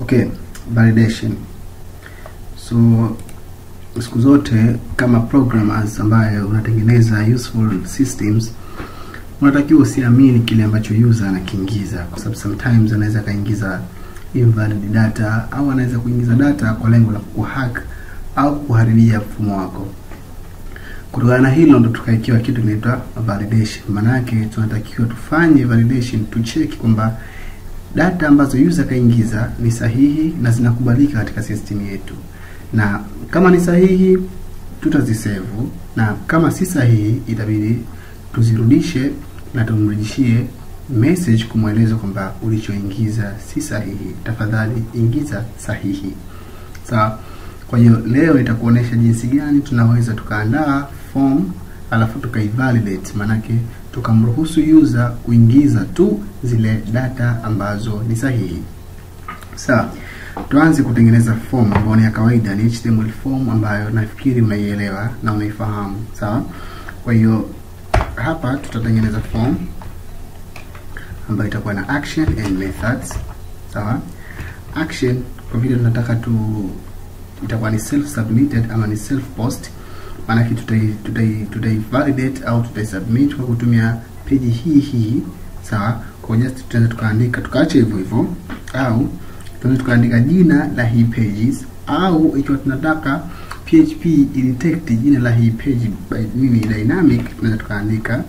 Okay, validation. So siku zote kama programmers ambaye unatengeneza useful systems unatakiwa usiamini kile ambacho user anakiingiza, kwa sababu sometimes anaweza akaingiza invalid data au anaweza kuingiza data kwa lengo la kuhack au kuharibia mfumo wako. Kutokana na hilo ndo tukaikiwa kitu kinaitwa validation. Maana yake tunatakiwa tufanye validation, tucheki kwamba data ambazo user kaingiza ni sahihi na zinakubalika katika system yetu, na kama ni sahihi tutazisevu, na kama si sahihi itabidi tuzirudishe na tumrudishie message kumweleza kwamba ulichoingiza si sahihi, tafadhali ingiza sahihi. Sawa. Kwa hiyo leo nitakuonesha jinsi gani tunaweza tukaandaa form alafu tukaivalidate, maanake tukamruhusu user kuingiza tu zile data ambazo ni sahihi. Sawa. Tuanze kutengeneza form ambayo ni ya kawaida, ni HTML form ambayo nafikiri unaielewa na unaifahamu. Sawa. Kwa hiyo hapa tutatengeneza form ambayo itakuwa na action and methods. Sawa. Action kwa vile tunataka tu itakuwa ni self submitted ama ni self post, maanake tutai tutai tutai validate au tutai submit kwa kutumia peji hii hii. Sawa. Kwa just tunaweza tukaandika tukaacha hivyo hivyo, au tunaweza tukaandika jina la hii pages, au ikiwa tunataka PHP idetect jina la hii page by nini dynamic, tunaweza tukaandika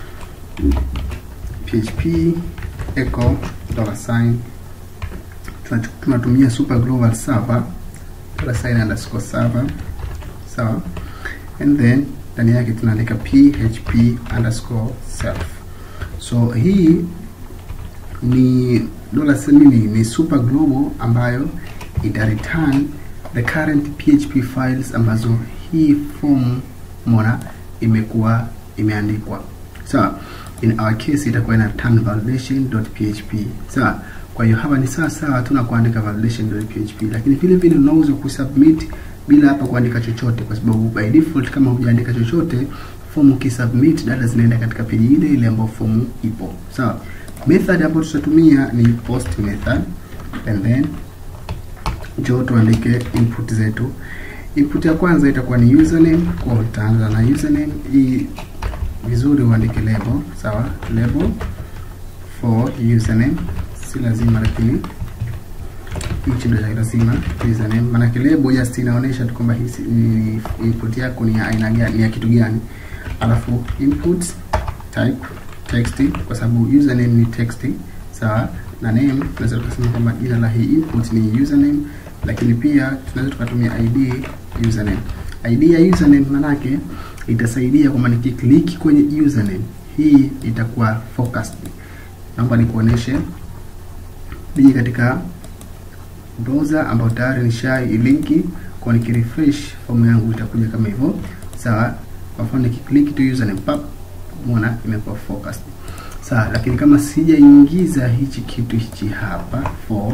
php echo dollar sign tunatumia super global server dollar sign underscore server sawa, and then ndani yake tunaandika php underscore self. So hii ni dollar nini, ni super global ambayo ita return the current php files ambazo hii form mona imekuwa imeandikwa sawa. In our case itakuwa ina return validation.php sawa. Kwa hiyo hapa ni sawa sawa tu na kuandika validation.php, lakini vile vile unaweza kusubmit bila hapa kuandika chochote, kwa sababu by default kama hujaandika chochote form ukisubmit data zinaenda katika page ile ile ambayo form ipo sawa. Method ambayo tutatumia ni post method and then njoo tuandike input zetu. Input ya kwanza itakuwa ni username, kwa utaanza na username hii vizuri uandike label sawa, label for username si lazima, lakini hichi ndio cha lazima username, maana label just inaonyesha tu kwamba hii ni input yako ni ya aina gani, ni ya kitu gani. Alafu input type text, kwa sababu username ni text sawa, na name tunaweza tukasema kwamba jina la hii input ni username, lakini pia tunaweza tukatumia id username. id ya username manake itasaidia kwamba nikiklik kwenye username hii itakuwa focused. Naomba nikuoneshe nije katika browser ambayo tayari nishai linki kwa, nikirefresh form yangu itakuja kama hivyo sawa. Kwa mfano nikiklik tu username pap, umeona imekuwa focused sawa, lakini kama sijaingiza hichi kitu hichi hapa for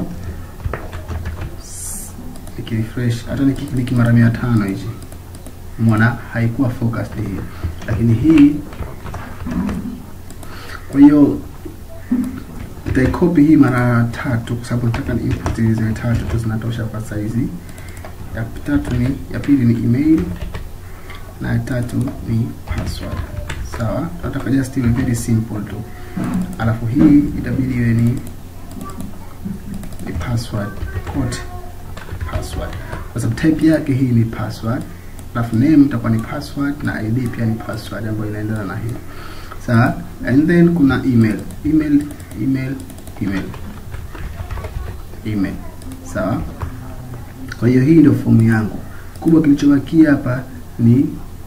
nikirefresh, hata nikiklik mara mia tano hichi umeona haikuwa focused hii, lakini hii kwa hiyo nitaikopi hii mara tatu kwa sababu nataka ni input ziwe tatu tu zinatosha kwa saizi. Ya tatu ni ya pili ni email na ya tatu ni password. Sawa, tunataka just iwe very simple tu, alafu hii itabidi iwe ni ni password quote password, kwa sababu type yake hii ni password, alafu name itakuwa ni password na id pia ni password ambayo inaendana na hii sawa, and then kuna email email email email email sawa. Kwa hiyo hii ndio fomu yangu kubwa. Kilichobakia hapa ni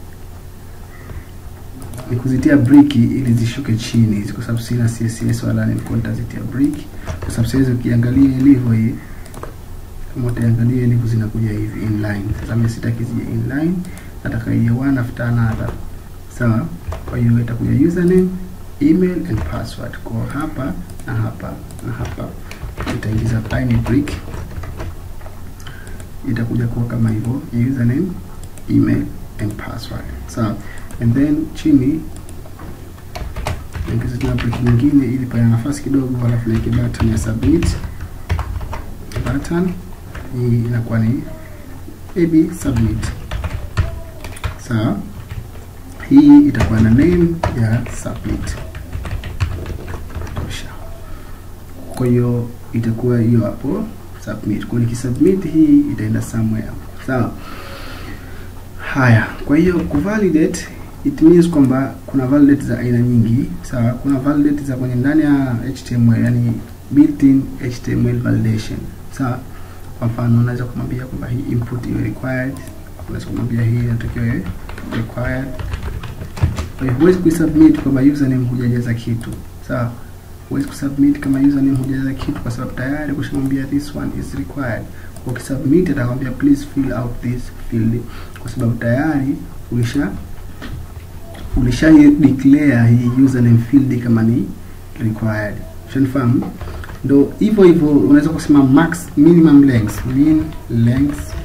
ni kuzitia brick ili zishuke chini hizi, kwa sababu sina CSS wala nilikuwa nitazitia brick, kwa sababu sasa ukiangalia ilivyo hii, kama utaangalia ilivyo zinakuja hivi inline. Sasa mimi sitaki zije inline, nataka iwe one after another sawa. Kwa hiyo itakuja username email and password kwa hapa na hapa na hapa, itaingiza tiny brick, itakuja kuwa kama hivyo username email and password sawa. And then chini ingiza tena brick nyingine ili pana nafasi kidogo, halafu na button ya submit button hii inakuwa ni ab submit sawa hii itakuwa na name ya submit tosha kwa hiyo itakuwa hiyo hapo submit kwa nikisubmit hii itaenda somewhere sawa haya kwa hiyo kuvalidate it means kwamba kuna validate za aina nyingi sawa kuna validate za kwenye ndani ya html yani built-in html validation sawa kwa mfano unaweza kumwambia kwamba hii input iwe required unaweza kumwambia hii inatakiwa iwe required kwa hiyo huwezi kuisubmit kwamba username hujajaza kitu sawa huwezi kusubmit kama username hujajaza kitu kwa sababu tayari kushamwambia this one is required ukisubmit atakwambia please fill out this field kwa sababu tayari ulisha ulisha declare hii username field kama ni required ushanifahamu ndo hivyo hivyo unaweza kusema max minimum length mean length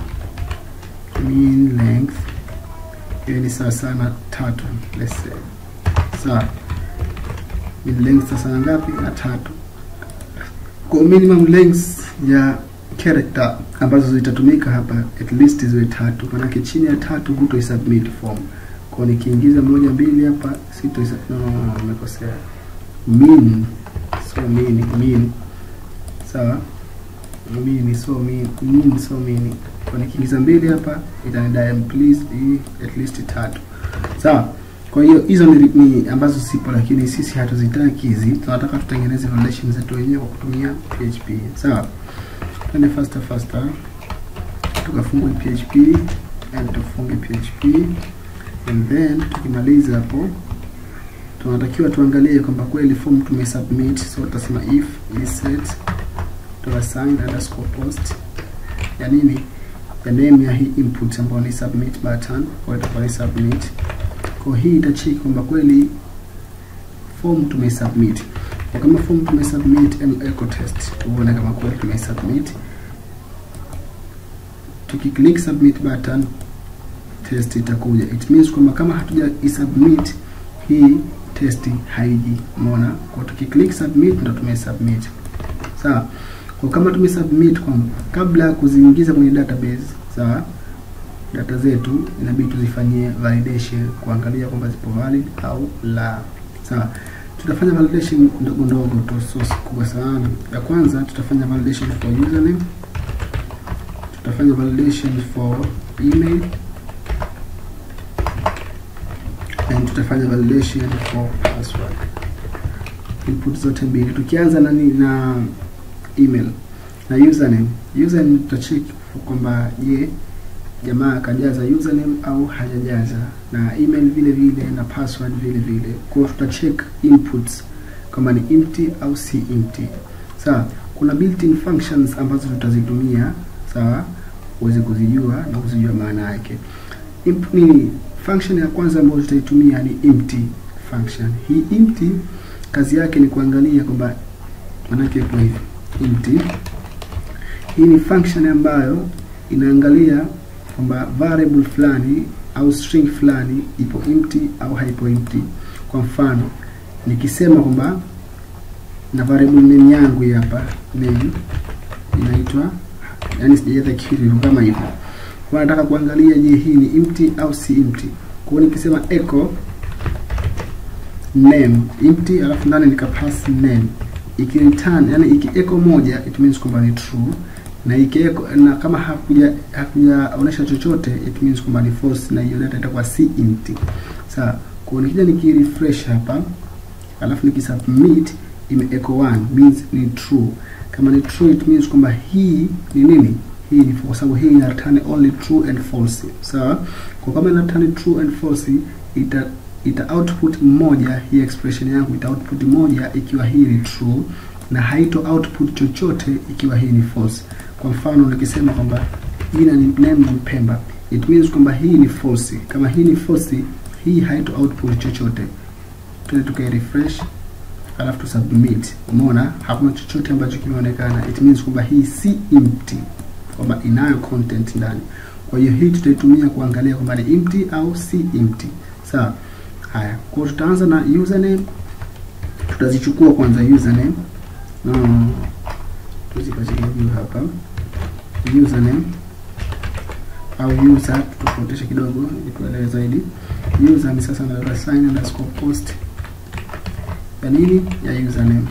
mean length hiyo ni sawa sana tatu let's say sawa mean length sasa na ngapi na tatu kwa minimum length ya character ambazo zitatumika hapa at least ziwe tatu manake chini ya tatu huto submit form kwa nikiingiza moja mbili hapa sito no, no, no, nimekosea mean so mean mean sawa mean so mean mean so mean kwa nikiingiza mbili hapa itanidai please hii at least tatu sawa kwa hiyo hizo ni, ni ambazo sipo lakini sisi hatuzitaki hizi tunataka tutengeneze validation zetu wenyewe kwa kutumia php sawa twende faster faster tukafungue php and tufunge php and then tukimaliza hapo tunatakiwa tuangalie kwamba kweli form tumesubmit so tutasema if set assign underscore post ya nini ya name ya hii input ambayo ni submit button kwa itakuwa ni submit kwa hii itacheki kwamba kweli form tumesubmit kwa kama form tumesubmit echo test tuone kama kweli tumesubmit tukiclick submit button test itakuja it means kwamba kama hatuja isubmit hii test haiji umeona kwa tukiclick submit ndo tumesubmit sawa kwa kama tumesubmit kwa kabla ya kuziingiza kwenye database sawa data zetu inabidi tuzifanyie validation kuangalia kwamba zipo valid au la sawa tutafanya validation ndogo ndogo tu sio kubwa sana ya kwanza tutafanya validation for username tutafanya validation for email and tutafanya validation for password input zote mbili tukianza na na email na username username tutacheck kwamba je jamaa akajaza username au hajajaza na email vile vile na password vile vile kwa hiyo tutacheck inputs kama ni empty au si empty sawa kuna built-in functions ambazo tutazitumia sawa uweze kuzijua na kuzijua maana yake Imp, ni function ya kwanza ambayo tutaitumia ni empty function hii empty kazi yake ni kuangalia kwamba manake ipo hivi empty hii ni function ambayo inaangalia kwamba variable fulani au string fulani ipo empty au haipo empty kwa mfano nikisema kwamba na variable name yangu hii hapa name inaitwa yani sijajaza kitu kama hivyo kwa nataka kuangalia je hii ni empty au si empty kwa hiyo nikisema echo name empty alafu ndani nikapass name ikireturn yani iki echo moja it means kwamba ni true na ikieko na kama hakuja hakujaonesha chochote it means kwamba ni false na hiyo data itakuwa si empty sawa kwa nikija nikirefresh hapa alafu nikisubmit ime echo 1 means ni true kama ni true it means kwamba hii ni nini hii ni kwa sababu hii ina return only true and false sawa kwa kama ina return true and false ita ita output moja hii expression yangu ita output moja ikiwa hii ni true na haito output chochote ikiwa hii ni false kwa mfano nikisema kwamba jina ni name ni Pemba it means kwamba hii ni false kama hii ni false hii haito output chochote tuende tukai refresh alafu tu submit umeona hakuna chochote ambacho kimeonekana it means kwamba hii si empty kwamba inayo content ndani kwa hiyo hii tutaitumia kuangalia kwamba ni empty au si empty sawa haya kwa tutaanza na username tutazichukua kwanza username no, tuzipachilia juu hapa username au user tutofautishe kidogo ili tuelewe zaidi user ni sasa na sign underscore post ya nini ya username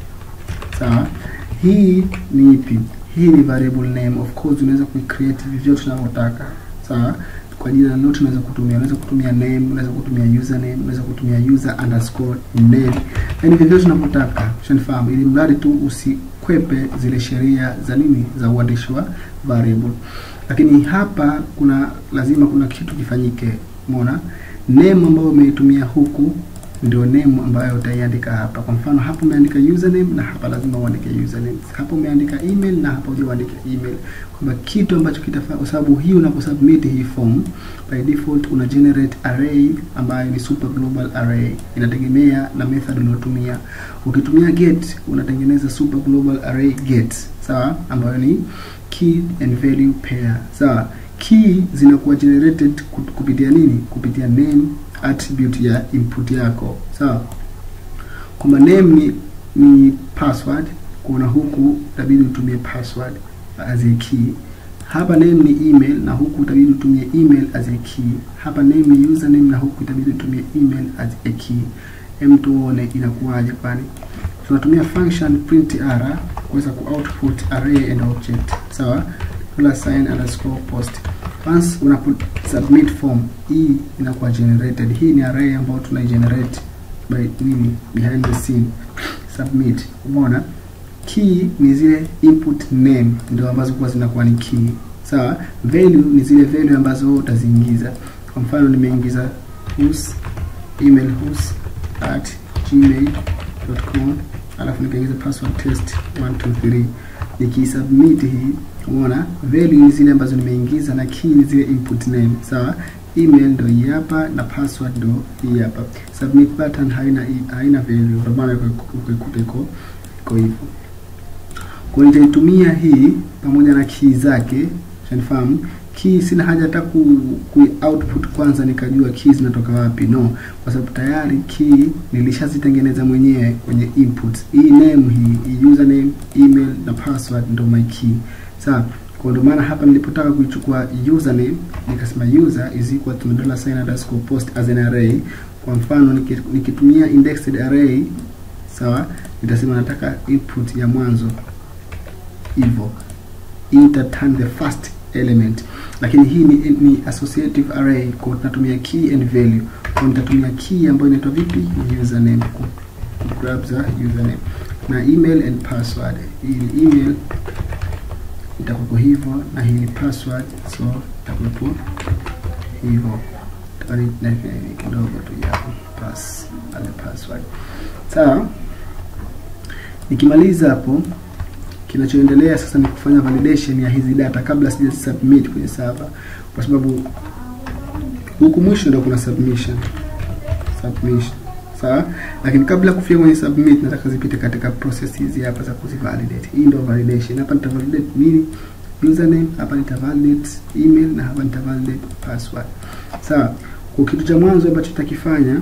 sawa hii ni ipi hii ni variable name of course unaweza kuicreate vyovyote unavyotaka sawa kwa jina lolote unaweza kutumia unaweza kutumia name unaweza kutumia username unaweza kutumia user underscore name yani vyovyote unavyotaka ushanifahamu ili mradi tu usikwepe zile sheria za nini za uandishi wa variable lakini hapa kuna lazima kuna kitu kifanyike umeona name ambayo umeitumia huku ndio name ambayo utaiandika hapa. Kwa mfano hapa umeandika username na hapa lazima uandike username. Hapa umeandika email na hapa uandike email. Kwamba kitu ambacho kitafaa kwa sababu hii unaposubmit hii form by default una generate array ambayo ni super global array. Inategemea na method unayotumia. Ukitumia get unatengeneza super global array get, sawa? Ambayo ni key and value pair. Sawa? Key zinakuwa generated kupitia nini? Kupitia name attribute ya input yako sawa kwamba name ni, ni password kuna huku itabidi utumie password as a key hapa name ni email na huku itabidi utumie email as a key hapa name ni username na huku itabidi utumie email as a key hem tuone inakuwaje kwani tunatumia function print r kuweza ku output array and object sawa plus sign underscore post once unapo submit form hii inakuwa generated hii ni array ambayo tuna generate by nini behind the scene submit umeona key ni zile input name ndio ambazo kwa zinakuwa ni key sawa value ni zile value ambazo utaziingiza kwa mfano nimeingiza whos email whos at gmail.com alafu nikaingiza password test 123 nikisubmit hii umeona value ni zile ambazo nimeingiza na key ni zile input name sawa email ndo hii hapa na password ndo hii hapa submit button haina haina value ndio maana ukikuta iko iko hivyo kwa nitaitumia hii pamoja na key zake shanifahamu key sina haja hata ku, ku output kwanza nikajua key zinatoka wapi no kwa sababu tayari key nilishazitengeneza mwenyewe kwenye input hii name hii, hii username email na password ndo my key sawa kwa ndio maana hapa nilipotaka kuichukua username nikasema user is equal to dollar sign underscore post as an array kwa mfano nikitumia indexed array sawa nitasema nataka input ya mwanzo hivyo enter turn the first element lakini hii ni, ni associative array kwa tunatumia key and value kwa nitatumia key ambayo inaitwa vipi username ku grab za username na email and password hii ni email itakuwa hivyo na hii ni password so itakuwa hivyo kidogo tu ya pass ale password sawa nikimaliza hapo kinachoendelea sasa ni kufanya validation ya hizi data kabla sija submit kwenye server kwa sababu huku mwisho ndio kuna submission submission sawa lakini kabla kufika kwenye submit nataka zipite katika process hizi hapa za kuzivalidate hii ndio validation hapa nitavalidate nini username hapa nitavalidate email na hapa nitavalidate password sawa kwa kitu cha mwanzo ambacho tutakifanya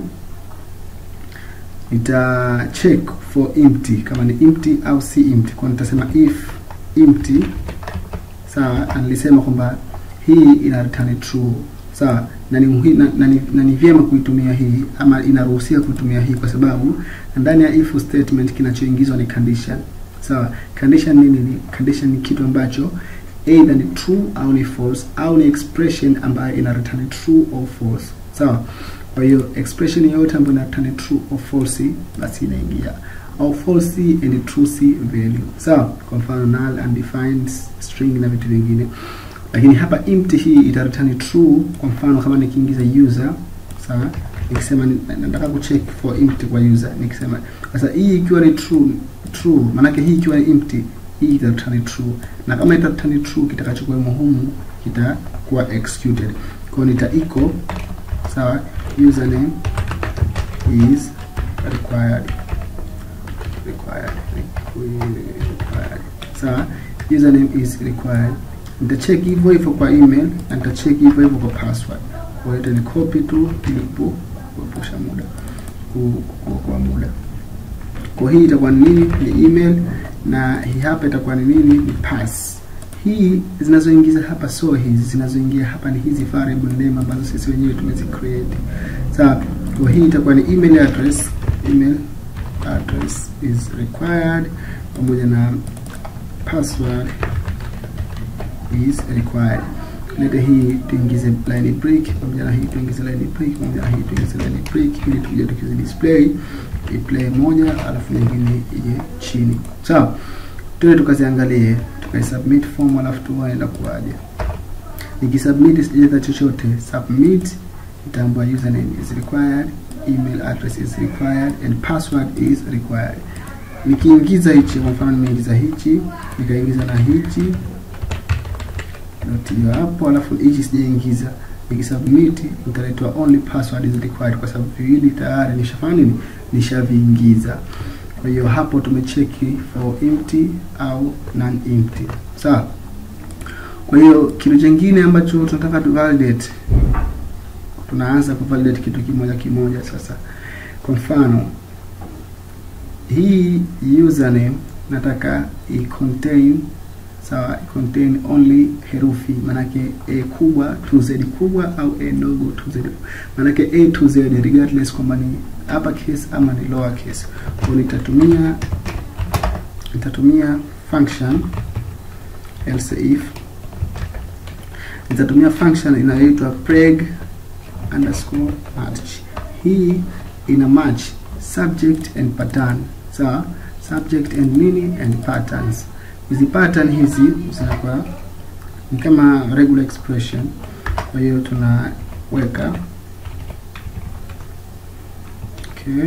nita check for empty kama ni empty au si empty kwa nitasema if empty sawa na nilisema kwamba hii ina return true sawa na ni, muhi, na, na, ni, na ni vyema kuitumia hii ama inaruhusiwa kuitumia hii kwa sababu ndani ya if statement kinachoingizwa ni condition sawa condition nini ni condition ni kitu ambacho either ni true au ni false au ni expression ambayo ina return true or false sawa kwa hiyo expression yoyote ambayo ina return true or false basi inaingia au false and true value sawa kwa mfano null undefined string na vitu vingine lakini hapa empty hii ita return true kwa mfano kama nikiingiza user sawa nikisema nataka kucheck for empty kwa user nikisema sasa hii ikiwa ni true true maanake hii ikiwa ni empty hii ita return true na kama ita return true kitakachokuwemo humu kitakuwa executed kwa nita echo sawa username is required required required sawa username is required nitacheck hivyo hivyo kwa email na nitacheck hivyo hivyo kwa password kwa hiyo ni copy tu ili kuepusha muda kuokoa muda kwa hii itakuwa nini ni email na hii hapa itakuwa ni nini? Ni pass. Hii zinazoingiza hapa so hizi zinazoingia hapa ni hizi variable name ambazo sisi wenyewe tumezi create. Sawa, kwa hii itakuwa ni email address, email address is required pamoja na password is required. Leta hii tuingize line break pamoja na hii tuingize line break pamoja na hii tuingize line break ili tuje tukizi display iplay moja alafu nyingine ije chini. Sawa, so, tuende tukaziangalie tukaisubmit form alafu tuone kuwaje. Nikisubmit sijaza chochote, submit itaambia username is required, email address is required and password is required. Nikiingiza hichi, kwa mfano nimeingiza hichi, nikaingiza na hichi dot hiyo hapo, alafu hichi sijaingiza, nikisubmit nitaletwa only password is required, kwa sababu viwili tayari nishafanya nini, nishaviingiza. Kwa hiyo hapo tumecheki for empty au non empty, sawa. Kwa hiyo kitu kingine ambacho tunataka tu validate, tunaanza ku validate kitu kimoja kimoja. Sasa kwa mfano hii username nataka i contain sawa, i contain only herufi, manake a kubwa to z kubwa au a dogo to z, manake a to z regardless kwamba ni upper case ama ni lower case. Kwa nitatumia nitatumia function else if nitatumia function inayoitwa preg underscore match. Hii ina match subject and pattern sawa, so, subject and nini and patterns. Hizi pattern hizi zinakuwa ni kama regular expression, kwa hiyo tunaweka okay,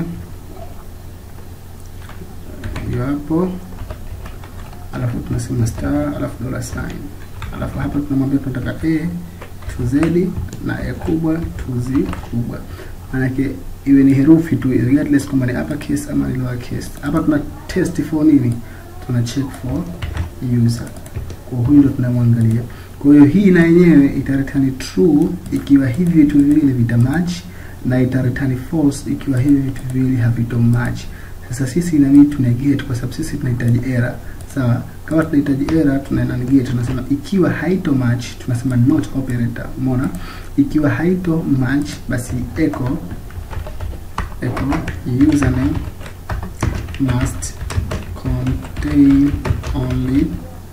hiyo hapo, alafu tunasema star, alafu dollar sign, alafu hapa tunamwambia tunataka a to z na a kubwa to z kubwa, maanake iwe ni herufi tu regardless kwamba ni upper case ama ni lower case. Hapa tuna test for nini? Tuna check for user. Kwa huyu ndo tunamwangalia. Kwa hiyo hii na yenyewe itareturn true ikiwa hivi vitu viwili vita match na itareturn false ikiwa hivi vitu viwili havito match. Sasa sisi inabidi tu negate kwa sababu sisi tunahitaji error. Sawa? Kama tunahitaji error tunaenda negate, tunasema ikiwa haito match tunasema not operator. Umeona? Ikiwa haito match basi echo echo username must contain only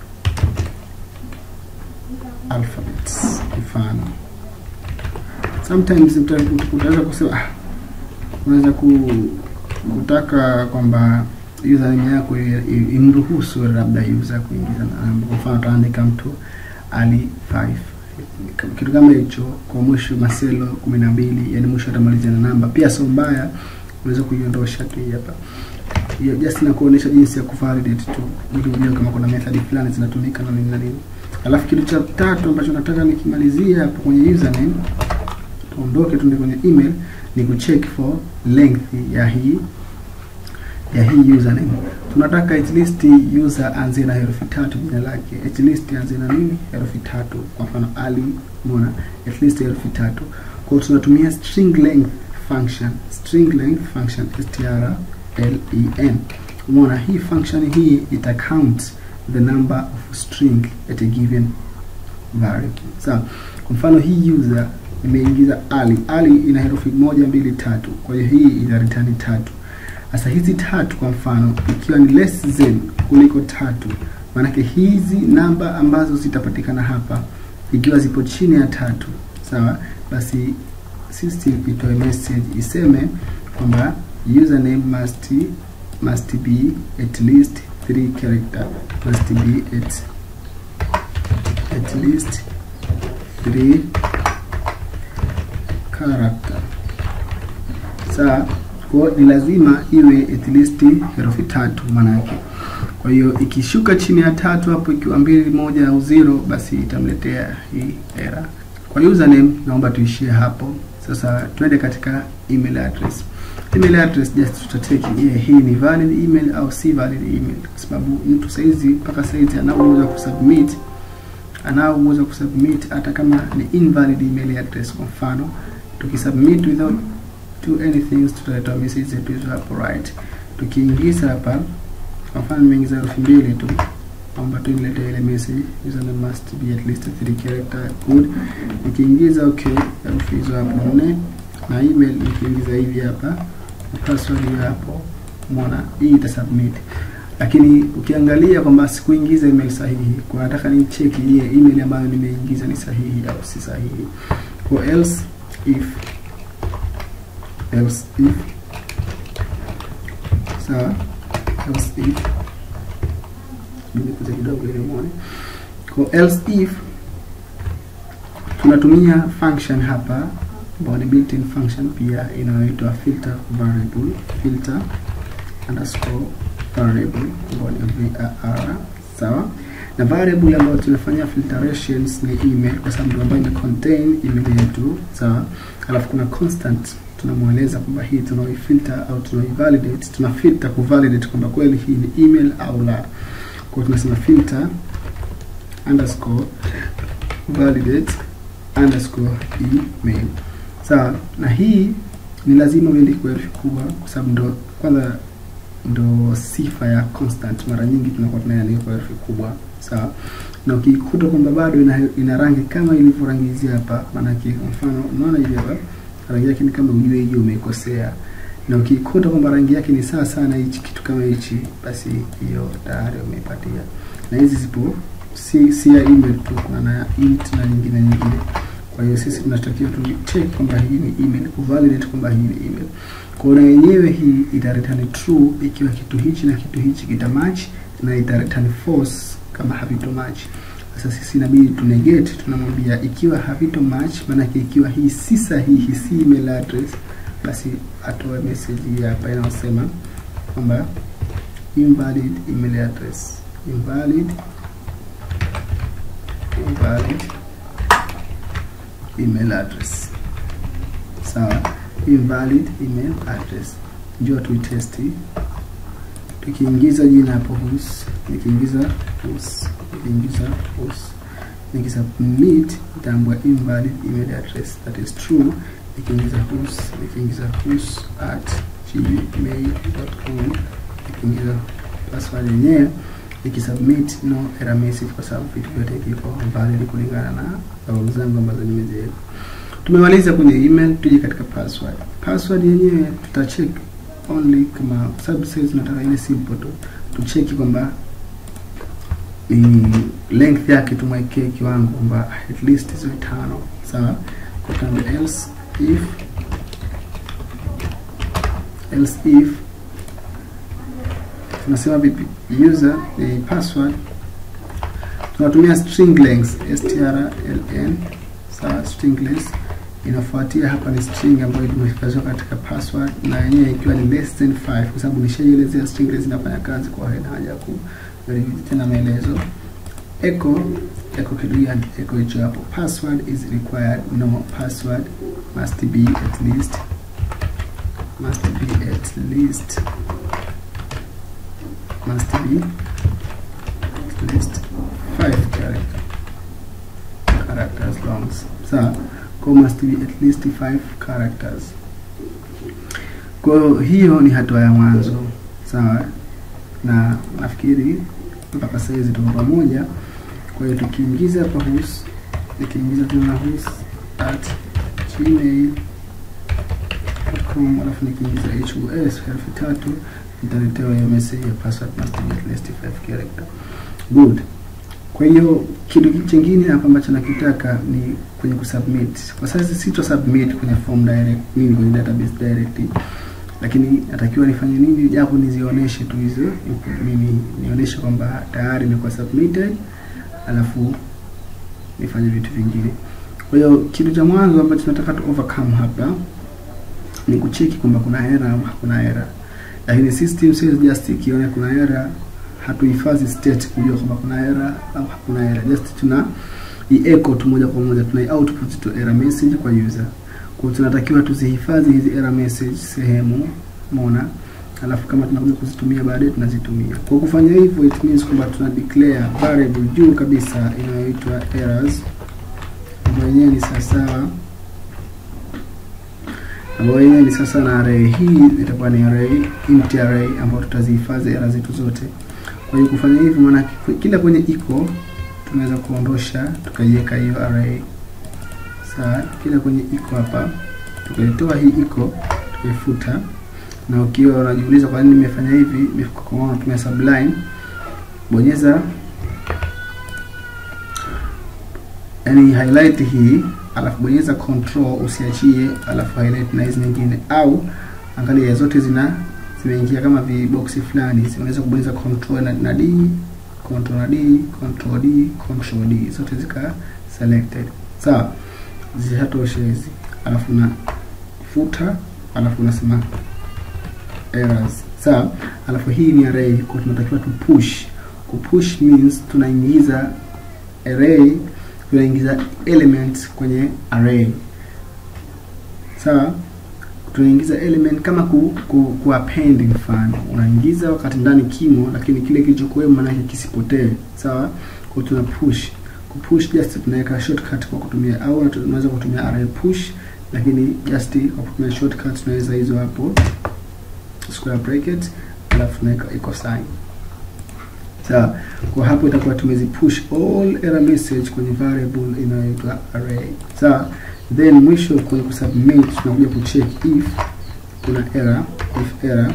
alphabets. Mfano, sometimes utaweza kusema ah, unaweza ku, kutaka kwamba username yako imruhusu labda user kuingiza namba. Kwa mfano, utaandika mtu Ali 5 kitu kama hicho kwa mwisho Marcelo kumi na mbili, yani mwisho atamalizia na namba. Pia sio mbaya, unaweza kuiondosha tu hapa hiyo, just na kuonesha jinsi ya kuvalidate tu, ili ujue kama kuna method fulani zinatumika na nini na nini. Alafu kitu cha tatu ambacho nataka nikimalizia hapo kwenye username, tuondoke tuende kwenye email, ni kucheck for length ya hii ya hii username. Tunataka at least user anze na herufi tatu jina lake, at least anze na nini, herufi tatu. Kwa mfano Ali, umeona, at least herufi tatu. Kwa hiyo tunatumia string length function, string length function strlen. Umeona, hii function hii ita count the number of string at a given variable. Sawa, so, kwa mfano hii user imeingiza Ali. Ali ina herufi moja, mbili, tatu. Kwa hiyo hii ita return tatu. Sasa hizi tatu kwa mfano ikiwa ni less than kuliko tatu, maanake hizi namba ambazo zitapatikana hapa ikiwa zipo chini ya tatu, sawa, basi system itoe message iseme kwamba username must must be at least three character must be at at least three character sawa kwa ni lazima iwe at least herufi tatu manake. Kwa hiyo ikishuka chini ya tatu hapo, ikiwa mbili moja au zero, basi itamletea hii error. Kwa username naomba tuishie hapo. Sasa twende katika email address. Email address just tutateki, je, hii ni valid email au si valid email, kwa sababu mtu saizi mpaka saizi anao uwezo kusubmit anao uwezo kusubmit hata kama ni invalid email address. Kwa mfano tukisubmit without do anything tutaleta message zetu hizo hapo right. Tukiingiza hapa kwa mfano nimeingiza herufi mbili tu kwamba tu nilete ile message username must be at least three character good nikiingiza okay herufi hizo hapo nne na email nikiingiza hivi hapa na password hiyo hapo umeona hii ita submit lakini ukiangalia kwamba sikuingiza email sahihi kwa nataka ni cheki ile email ambayo nimeingiza ni sahihi au si sahihi kwa else if else if sawa else if nikuja kidogo ili muone kwa else if tunatumia function hapa ambayo ni built-in function pia inayoitwa filter variable filter underscore variable ambayo ni var sawa na variable ambayo tunafanya filtrations ni email kwa sababu ndio ambayo ime contain email yetu sawa alafu kuna constant tunamweleza kwamba hii tunaoifilter au tunaoivalidate tuna filter kuvalidate kwamba kweli hii ni email au la kwa tunasema filter underscore validate underscore email sawa na hii ni lazima uende kwa herufi kubwa kwa sababu ndo kwanza ndo sifa ya constant mara nyingi tunakuwa tunaandika kwa herufi kubwa sawa na ukikuta kwamba bado ina, ina rangi kama ilivyo rangi hizi hapa maanake kwa mfano unaona hivi hapa rangi yake ni kama ujue hiyo umeikosea na ukikuta kwamba rangi yake ni sawa sana hichi kitu kama hichi basi hiyo tayari umeipatia na hizi zipo si, si ya email tu kuna na int na nyingine nyingine kwa hiyo sisi tunatakiwa tu check kwamba hii ni email kuvalidate kwamba hii ni email kwa hiyo yenyewe hii ita return true ikiwa kitu hichi na kitu hichi kita match na ita return false kama havito match sasa sisi inabidi tu negate tunamwambia ikiwa havito match maanake ikiwa hii si sahihi si email address basi atoe message hii hapa inayosema kwamba invalid email address invalid invalid email address sawa invalid email address njoo tuitesti tukiingiza jina hapo hus nikiingiza hus nikiingiza hus nikisubmit itaambua invalid email address that is true nikiingiza hus nikiingiza hus at gmail.com nikiingiza password yenyewe nikisubmit no error message kwa sababu vitu vyote viko valid kulingana na sababu zangu ambazo nimeziweka tumemaliza kwenye email tuje katika password password yenyewe tutacheck only kama sababu sasa tunataka ile simple tu tucheki kwamba ni length yake tumwekee kiwango kwamba at least ziwe tano sawa kwa kama else if else if tunasema vipi user eh, password tunatumia string length strln sawa string length inafuatia hapa ni string ambayo imehifadhiwa katika password na yenyewe ikiwa ni less than 5 kwa sababu nishaielezea string length inafanya kazi kwa haina haja ya ku tena maelezo echo echo kitu gani echo hicho hapo password is required no password must be at least must be at least must be at least 5 character characters long sawa kwa must be at least 5 characters kwa hiyo ni hatua ya mwanzo sawa na nafikiri mpaka saizi tuko pamoja kwa hiyo tukiingiza hapa hus nikiingiza tena hus at gmail.com alafu nikiingiza hus herufi tatu nitaletewa hiyo message ya password must be at least 5 character good kwa hiyo kitu chingine hapa ambacho nakitaka ni kwenye kusubmit kwa sasa sito submit kwenye form direct nini kwenye database direct lakini natakiwa nifanye nini japo nizionyeshe tu hizo mimi nionyeshe kwamba tayari imekuwa submitted alafu nifanye vitu vingine kwa hiyo kitu cha mwanzo ambacho tunataka tu overcome hapa ni kucheki kwamba kuna error au hakuna error lakini system says just ikiona kuna error hatuhifadhi state kujua kwamba kuna error au hakuna error just tuna i-echo tu moja kwa moja tuna output tu error message kwa user kwa tunatakiwa tuzihifadhi hizi error message sehemu umeona alafu kama tunakuja kuzitumia baadaye tunazitumia kwa kufanya hivyo it means kwamba tuna declare variable juu kabisa inayoitwa errors ambayo yenyewe ni sawasawa ambayo yenyewe ni sasa na array hii itakuwa ni array empty array ambayo tutazihifadhi error zetu zote Kwa hiyo kufanya hivi, maana kila kwenye iko tunaweza kuondosha tukaiweka hiyo array. Sawa, kila kwenye iko hapa tukaitoa hii iko tukaifuta. Na ukiwa unajiuliza kwa nini nimefanya hivi, kwa maana natumia Sublime, bonyeza yani highlight hii alafu bonyeza control usiachie, alafu highlight na hizi nyingine, au angalia zote zina zimeingia kama viboksi fulani, unaweza kubonyeza control na, na D control na D control D control D, zote zika selected sawa. Zishatosha hizi, alafu na futa, alafu unasema errors sawa. Alafu hii ni array, kwa tunatakiwa tu push. Ku push means tunaingiza array tunaingiza element kwenye array sawa. Tunaingiza element kama ku, ku, ku append, mfano unaingiza wakati ndani kimo, lakini kile kilichokuwemo maana yake kisipotee sawa. Kwa tuna push ku push, just tunaweka shortcut kwa kutumia, au tunaweza kutumia array push, lakini just kwa kutumia shortcut tunaweza hizo hapo square bracket, alafu tunaweka equal sign sawa. Kwa hapo itakuwa tumezi push all error message kwenye variable inayoitwa array sawa. Then mwisho kwenye kusubmit tunakuja kucheck if kuna error, if error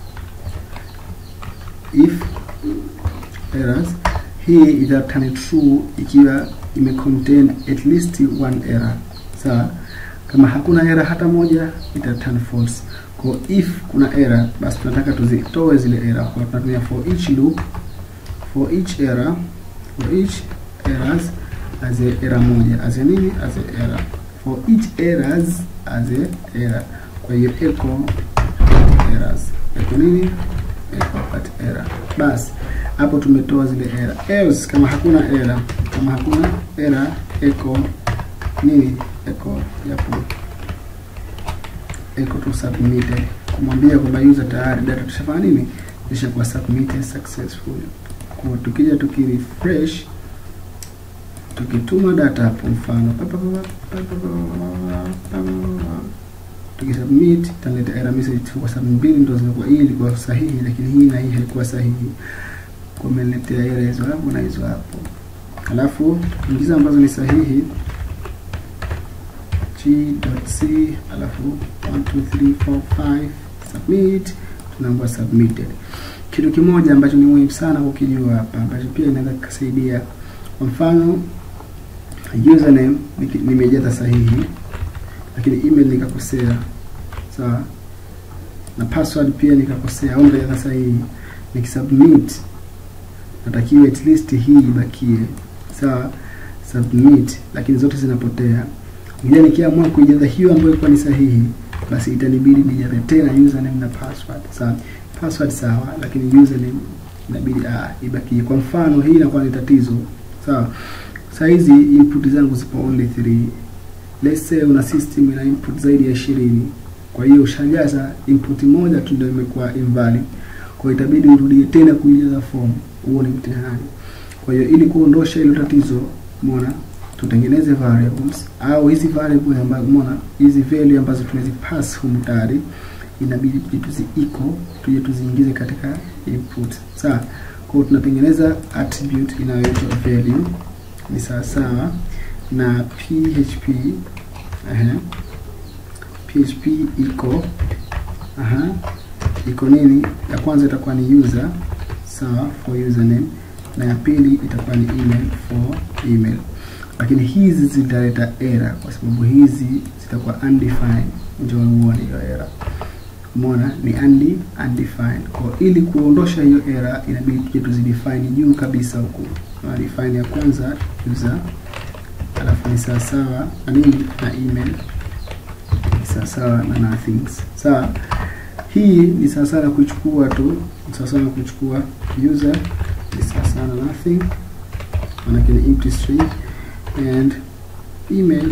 if errors, hii ita turn true ikiwa ime contain at least one error sawa. Kama hakuna error hata moja ita turn false. Kwa if kuna error, basi tunataka tuzitoe zile error, kwa tunatumia for each loop for each error for each errors as a error moja as a nini as a error for each errors as a error. Kwa hiyo echo errors echo nini echo at error. Basi hapo tumetoa zile error. Else kama hakuna error, kama hakuna error echo nini echo yapo echo to submitted, kumwambia kwamba user tayari data tushafanya nini, ishakuwa submitted successfully. Kwa tukija tukirefresh tukituma data hapo, mfano tukisubmit italeta error message kwa sababu mbili ndio zinakuwa, hii ilikuwa sahihi lakini hii na hii haikuwa sahihi, kwa umeletea error hizo hapo na hizo hapo. Alafu ingiza ambazo ni sahihi g.c, alafu 1 2 3 4 5 submit, tunaambiwa submitted kitu kimoja ambacho ni muhimu sana kukijua hapa ambacho pia inaweza kusaidia. Kwa mfano username nimejaza sahihi, lakini email nikakosea, sawa, na password pia nikakosea au nikajaza sahihi, nikisubmit natakiwa at least hii ibakie, sawa, submit, lakini zote zinapotea. Ngija nikiamua kuijaza hiyo ambayo ilikuwa ni sahihi, basi itanibidi nijaze tena username na password, sawa password sawa, lakini username inabidi ah, ibakie. Kwa mfano hii inakuwa ni tatizo sawa. Saa hizi input zangu zipo only 3. Let's say una system ina input zaidi ya ishirini, kwa hiyo ushajaza input moja tu ndio imekuwa invalid, kwa hiyo itabidi urudie tena kuijaza form. Huo ni mtihani. Kwa hiyo ili kuondosha hilo tatizo, umeona, tutengeneze variables au hizi variable ambazo umeona hizi value ambazo tumezipass humu tayari inabidi tuje tuzi iko tuje tuziingize katika input sawa. Kwa hiyo tunatengeneza attribute inayoitwa value ni sawa sawa na php aha, php iko aha, iko nini? Ya kwanza itakuwa ni user sawa, for username na ya pili itakuwa ni email for email, lakini hizi zitaleta error kwa sababu hizi zitakuwa undefined. Ndio uone hiyo error Umeona ni undi undefined. Kwa ili kuondosha hiyo error inabidi tuje tuzidefine juu kabisa huku. Na define ya kwanza user, alafu ni sawa sawa na nini na email, ni sawa sawa na nothing. Sawa, hii ni sawa sawa na kuchukua tu, ni sawa sawa na kuchukua user, ni sawa sawa na nothing, maana ni empty string and email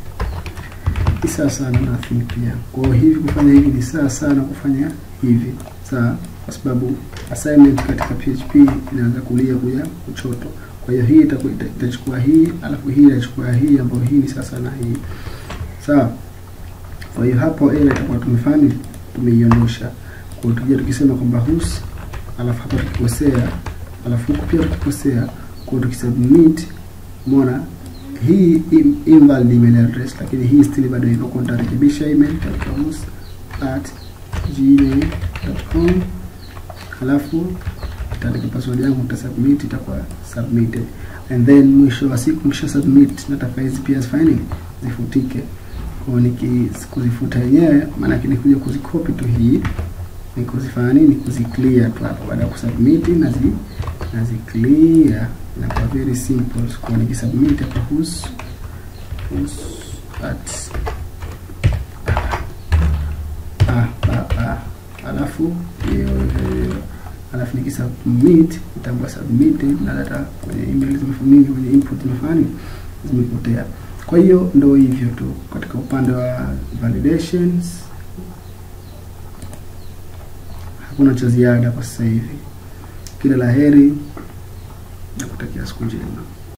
ni sawa sawa na nothing pia. Kwa hiyo hivi kufanya hivi ni sawa sawa na kufanya hivi, sawa, kwa sababu assignment katika PHP inaanza kulia kuja kushoto. Kwa hiyo hii itakuwa itachukua hii, alafu hii itachukua hii, ambayo hii ni sasa na hii, sawa. Kwa hiyo hapo error itakuwa tumefanya tumeiondosha. Kwa hiyo tukija tukisema kwamba whose, alafu hapa tukikosea alafu huku pia tukikosea kwa tukisubmit umeona hii im- invalid email address lakini hii still bado iko kwa nitarekebisha email tatamus at gmail.com halafu nitaandika password yangu nitasubmit itakuwa submitted and then mwisho wa siku nikisha submit nataka hizi pia zifanye nini? zifutike kwa niki kuzifuta yenyewe maana yake nikuja kuzikopi tu hii ni kuzifanya nini kuziclear tu hapa baada ya kusubmit nazi nazi clear inakuwa very simple kwa nikisubmit hapa whos whos at ah, ah, ah. alafu hiyo hiyo alafu nikisubmit itakuwa submitted na data kwenye email zimefunika kwenye input zimefanya nini? zimepotea kwa hiyo ndo hivyo tu katika upande wa validations hakuna cha ziada kwa sasa hivi kila la heri na kutakia siku njema